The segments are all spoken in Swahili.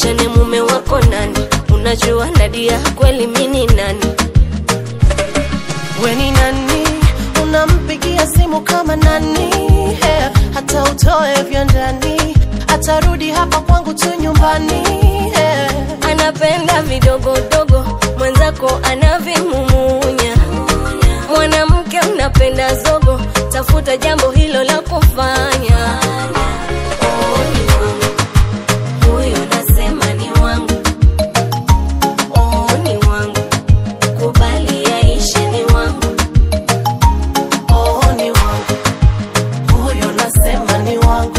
tuachane, mume wako nani? Unajua Nadia kweli mini nani? We ni nani? Unampigia simu kama nani? Hey, hata utoe vya ndani, atarudi hapa kwangu tu nyumbani. Hey. Anapenda vidogodogo, mwenzako anavimumunya. Mwanamke unapenda zogo, tafuta jambo hilo la kufanya. Oh, ni wangu. Huyo nasema ni wangu. Oh, ni wangu. Kubali yaishe ni wangu. Oh, ni wangu huyo, nasema ni wangu.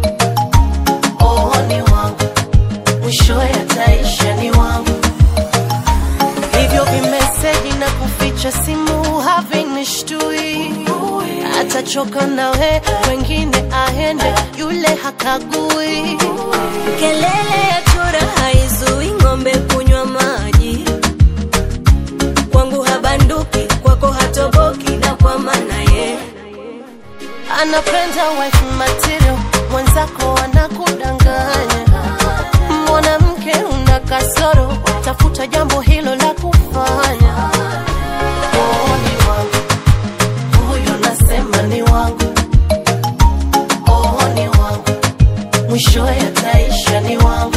Oh, ni wangu mwishowe ataisha ni wangu. Hivyo vimeseji na kuficha simu havinishtui, atachoka nawe, wengine aende, yule hakagui. Kelele ya chura haizui ng'ombe kunywa maji. Kwangu habanduki, kwako hatoboki, na kwa maana ye anapenda wife material, mwenzako anakudanganya. Mwanamke una kasoro, tafuta jambo hilo la kufanya. Oh, ni wangu huyo, nasema ni wangu. Oh, ni wangu mwishowe ataisha ni wangu.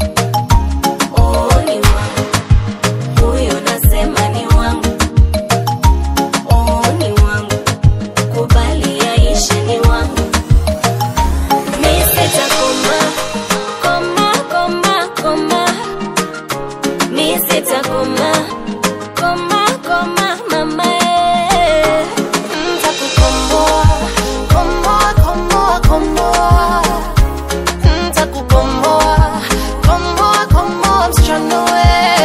oh, ni wangu. Huyo nasema ni wangu. Oh, ni wangu. Kubali yaishe ni wangu. Mi sitakoma, koma, koma, koma. Mi sitakoma, koma, koma, mama eh. Ntakukomboa, komboa, komboa, komboa. Ntakukomboa, komboa, komboa, msichana we.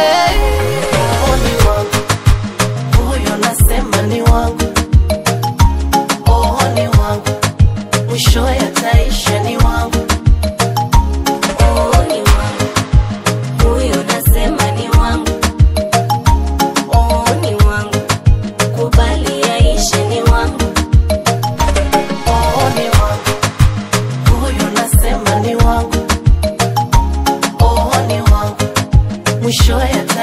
Oh, ni wangu. Huyo nasema ni wangu. Oh, ni wangu. Mwishowe ataisha ni wangu. Oh, ni wangu. Huyo nasema ni wangu. Oh, ni wangu. Kubali yaishe ni wangu. Oh, ni wangu. Huyo nasema ni wangu. Oh, ni wangu. Mwishowe ataisha